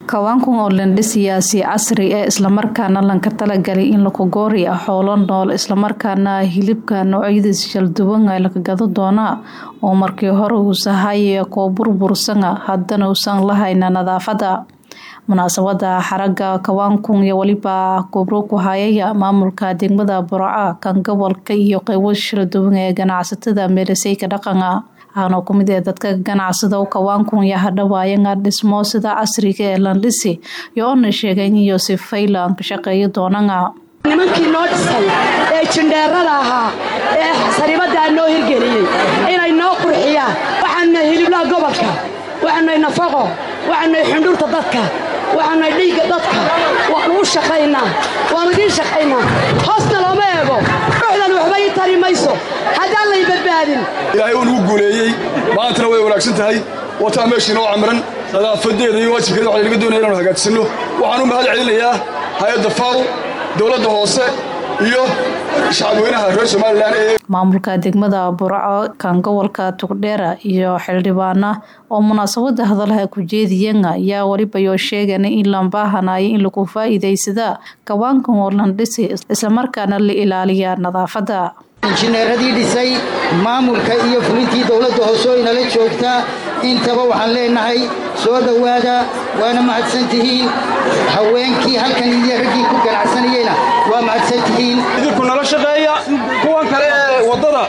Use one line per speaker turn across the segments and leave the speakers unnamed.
kawaankan oo lendhe siyaasi casri ee islamarkaana lanka talagalay in lakogoori ah xoolo nool islamarkaana hilibka noocyadiis shalduwan ay laka gado doonaa oo markii hore uusahaye koo burbursana haddana uusan lahayna nadaafada munaasabada xaraga kawaankun iyo weliba gobro ku hayaya maamulka degmada burca kan gobolka iyo qeybo shaladuwan ee ganacsatada meelaseyka dhaqana waxaana kumid ee dadka ganacsada kawaankun iyo hadhawaayanga dhismo sida casriga ee landhisi iyo oona sheegeen iyo sifaylan ka shaqeeya doonana
nimankii noo dhisay ee jindheerada ahaa ee sariibadaa noo hirgeliyey inay noo qurxiyaan waxaanay hiliblaha gobolka waxaanay nafaqo waxaanay xundhurta dadka waxaanay dhiigga dadka waanu u shaqaynaa waanu idiin shaqaynaa hoosna looma eego ruuxdan waxba ii tari mayso haddaan lay badbaadin
ilaahay uu nagu guuleeyey maantana way wanaagsan tahay wataa meeshii noo camiran nadaafadeeda iyo waajibkeeda waxaa laga doonaya inaanu hagaajsanno waxaan u mahad celinayaa hay-adda faw dowladda hoose iyo shacabweynaha reer somalilan ee
maamulka degmada burco kan gobolka tugdheera iyo xildhibaana oo munaasabada hadalaha ku jeediyana ayaa welibayoo sheegana in lambaahanaya in lagu faa'iidaysada kawaankan oo landhisi islamarkaana la ilaaliya nadaafada
injineeradii dhisay maamulka iyo fulintii dowladda hoose oo inala joogta intaba waxaan leenahay soo dhowaada waana mahadsan tihiin haweenkii halkan iyo raggii ku ganacsanayeyna waa mahadsan tihiin
idinku nala shaqeeya kuwan kale ee waddada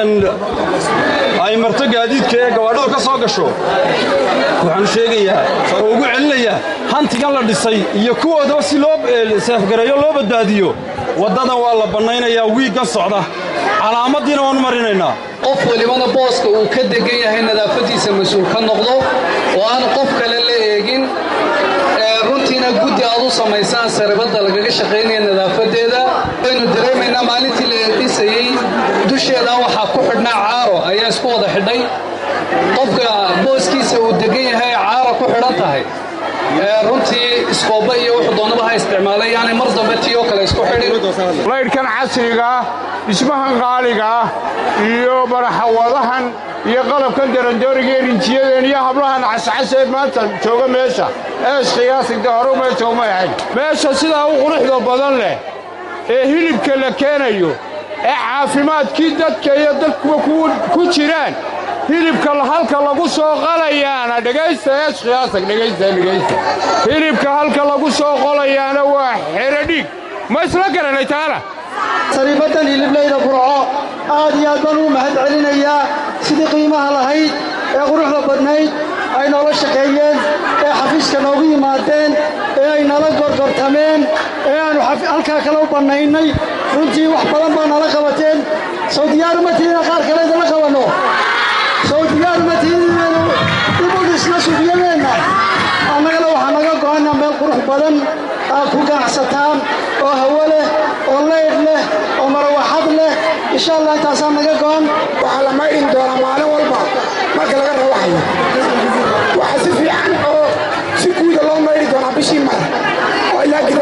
ay marto gaadiidka ee gawaadhadu ka soo gasho waxaanu sheegayaa oo ugu celinayaa hantigan la dhisay iyo kuwoodaba si loo seefgareeyo loo badbaadiyo waddadan waa la bannaynayaa wiiggan socda calaamaddiina waannu marinaynaa
qof walibana booska uu ka degan yahay nadaafaddiisa mas-uul ka noqdo oo aan qof kale la eegin runtiina guddi aad u samaysaan saribadda lagaga shaqaynaya nadaafadeeda waynu dareemaynaa maalintii la dhisayey dusheeda waxaa ku xidhnaa caaro ayaa isku wada xidhay qofka booskiisa uu degan yahay caaro ku xidhan tahay runtii iskooba iyo wuxuu doonaba ha isticmaalay yaani mar dambe tii oo kale isku xidhin
laydhkan casriga ah dhismahan qaaliga ah iyo baraxawadahan iyo qalabkan darandooriga ee rinjiyadeen iyo hablahan cascasee maanta jooga meesha ees khiyaasigda hore meesha uma ahayn meesha sidaa u quruxda badan leh ee hilibka la keenayo ee caafimaadkii dadka iyo dadkuba ku jiraan hilibka halka lagu soo qalayaana dhegaysta ees khiyaasag dhegaysta dhegaysta hilibka halka lagu soo qolayaana waa xero dhiig ma isla garanay taana
sariibaddan hiliblayda burco aad iyo aad baan ugu mahad celinayaa sidii qiimaha lahayd ee quruxda badnayd ay noola shaqeeyeen ee xafiiska noogu yimaadeen ee ay nala gorgortameen ee aannu halkaa kale u bannaynay runtii wax badan baa nala qabateen sow diyaaru ma tihiina qaar kale idinla qabanno sow diyaaru ma tihiinaynu dib u dhisna sufiyadeenna annagana waxaa naga go'ana meel qurux badan aad ku ganacsataan oo hawo leh oo leydh leh oo marawaxad leh insha allah intaasaa naga go'an
waxaa la maydhin doonaa maalin walba marka laga rawaxayo waxaa si fiican oo si guuda loo maydhi doonaa bishii mar oo ilaa